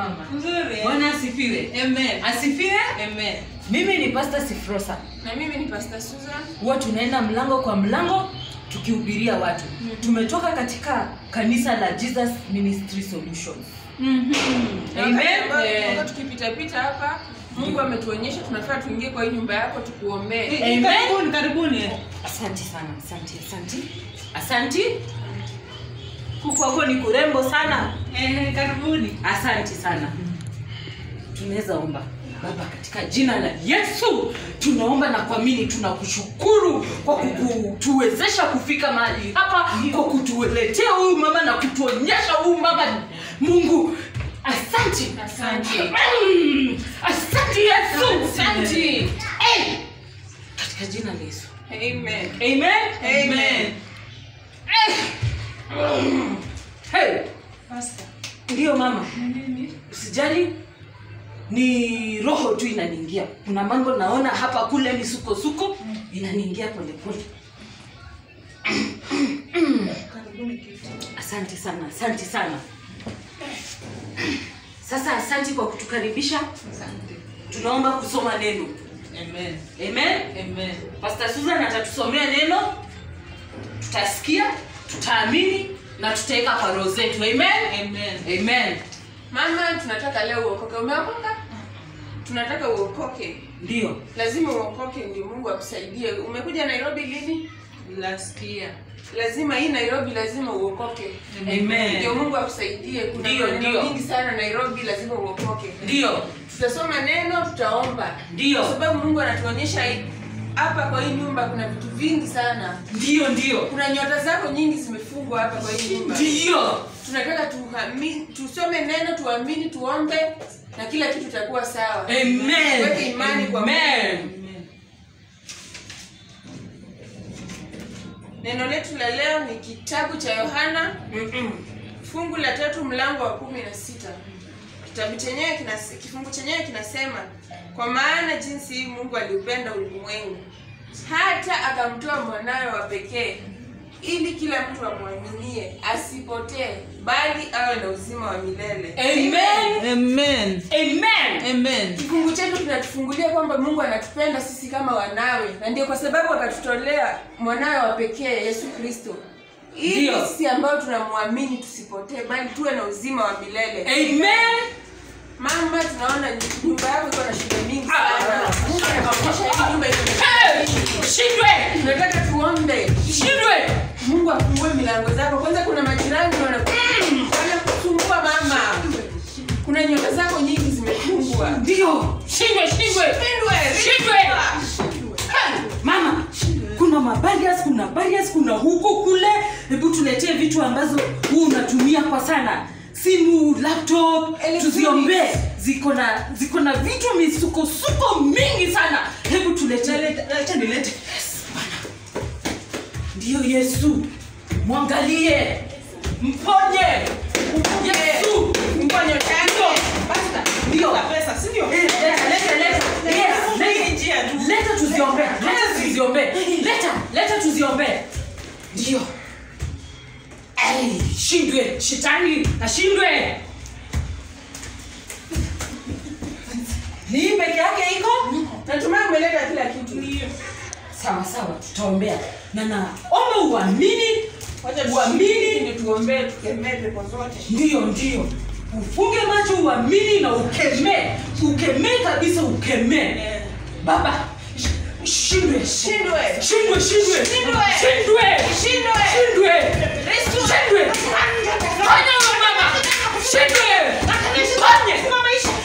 mama. Nzuri. Bwana asifiwe. Amen. Asifiwe. Amen. Mimi ni Pastor Sifrosa. Na mimi ni Pastor Susan. Huwa tunaenda mlango kwa mlango tukihubiria watu. Tumetoka katika kanisa la Jesus Ministry Solutions. Amen. Amen. Wakati tukipita pita hapa Mungu ametuonyesha tunafaa tuingie kwa hii nyumba yako tukuombee. Amen. Karibuni, karibuni. Asante sana, asante, asante. Asante. Huku wako ni kurembo sana. Eh, karibuni. Asante sana. Tunaweza omba. Baba, katika jina la Yesu tunaomba na kuamini, tunakushukuru kwa kutuwezesha kufika mahali hapa, kwa kutuletea huyu mama na kutuonyesha huyu mama. Mungu, asante, Asante. Mm, asante Yesu, Asante. Eh, katika jina la Yesu, Amen. amen, Amen. Hey, Pastor. ndiyo mama, Nini? usijali ni roho tu inaniingia kuna mambo naona hapa kule misukosuko inaniingia polepole Karibuni kiti. asante sana asante sana sasa asante kwa kutukaribisha Asante. tunaomba kusoma neno Amen. amen Amen. pastor susan atatusomea neno tutasikia tutaamini na tutaweka kwa roho zetu amen Amen. amen Mama, tunataka leo uokoke. Umeokoka? Tunataka uokoke. ndio Lazima uokoke ndio Mungu akusaidie. Umekuja Nairobi lini? Last year. Lazima hii Nairobi lazima uokoke. Amen. Ndio Mungu akusaidie. Kuna Ndio, maneno ndio. mingi sana Nairobi lazima uokoke. ndio Tutasoma neno, tutaomba. Ndio. Kwa sababu Mungu anatuonyesha hii- hapa kwa hii nyumba kuna vitu vingi sana. ndio ndio Kuna nyota zako nyingi zimefungwa hapa kwa hii nyumba. ndio Tunataka tuhami, tusome neno, tuamini, tuombe na kila kitu itakuwa sawa. Amen. Tuweke imani kwa Mungu. Amen. Amen. Neno letu la leo ni kitabu cha Yohana Mm-mm. fungu la tatu mlango wa kumi na sita kitabu chenyewe kinas, kifungu chenyewe kinasema kwa maana jinsi hii mungu aliupenda ulimwengu hata akamtoa mwanawe wa pekee ili kila mtu amwaminie asipotee bali awe na uzima wa milele Amen. Amen. Amen. Amen. kifungu chetu kinatufungulia kwamba mungu anatupenda sisi kama wanawe na ndio kwa sababu akatutolea mwanawe wa pekee yesu kristo ili Ndio. sisi ambao tunamwamini tusipotee bali tuwe na uzima wa milele Amen. mama tunaona nyumba yako iko na shida mingi sana mungu anakuonyesha hii nyumba iko na shida Hey! mingi. Shindwe. tunataka tuombe Shindwe. mungu afungue milango zako kwanza kuna majirani wana- wanakusumbua mama kuna nyota zako nyingi zimefungwa Ndio. Shindwe, shindwe. Shindwe, Shindwe. Mama, kuna mabarias, kuna barriers, kuna huko kule. Hebu tuletee vitu ambazo huu unatumia kwa sana. Simu, laptop, Electronics. tuziombee. Ziko na ziko na vitu misukosuko mingi sana. Hebu tuletee. Leta nilete. Yes, Bwana. Ndiyo Yesu. Mwangalie. Mponye. Yesu. Fungua nyota yako. Basta. Ndio. pesa, si ndio? Eh, Leta, leta, leta. Yes, leta. Hii njia tu. leta tuziombee leta tuziombee leta leta tuziombee ndio Ai, shindwe shetani ashindwe ni hii peke yake iko natumai umeleta kila kitu sawa sawa tutaombea na naomba uamini Wacha uamini ndio tuombee tukemee pepo zote ndio ndio ufunge macho uamini na ukemee ukemee kabisa ukemee baba sh- shindwe Shindwe. shindwe shindwe Shindwe. shindwe Shindwe. shindwe shindwe fanya wewe mama shindwe fanye